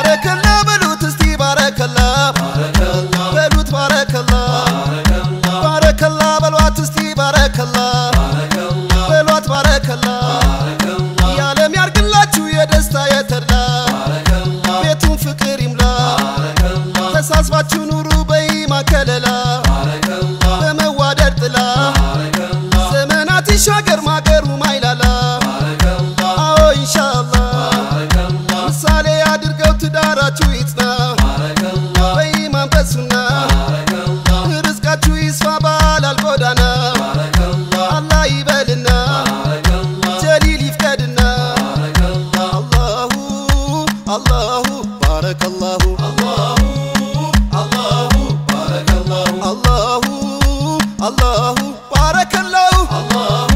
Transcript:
ባረከላ በሉት እስቲ ባረከላ በሉት ባረከላ ባረከላ በሏት እስቲ ባረከላ በሏት ባረከላ የዓለም ያርግላችሁ የደስታ የተድላ ቤቱን ፍቅር ይምላ ተሳስባችሁ ኑሩ በኢማን ከለላ በመዋደድ ጥላ ዘመናት ይሻገር ማገሩ ማይላላ አዎ ኢንሻአላህ ምሳሌ አድርገው ትዳራችሁ ይጽና በኢማን በሱና ርዝቃችሁ ይስፋ ባላል ጎዳና አላህ ይበልና ጀሊል ይፍቀድና አላሁ አላሁ ባረከላሁ አላሁ አላሁ ባረከላሁ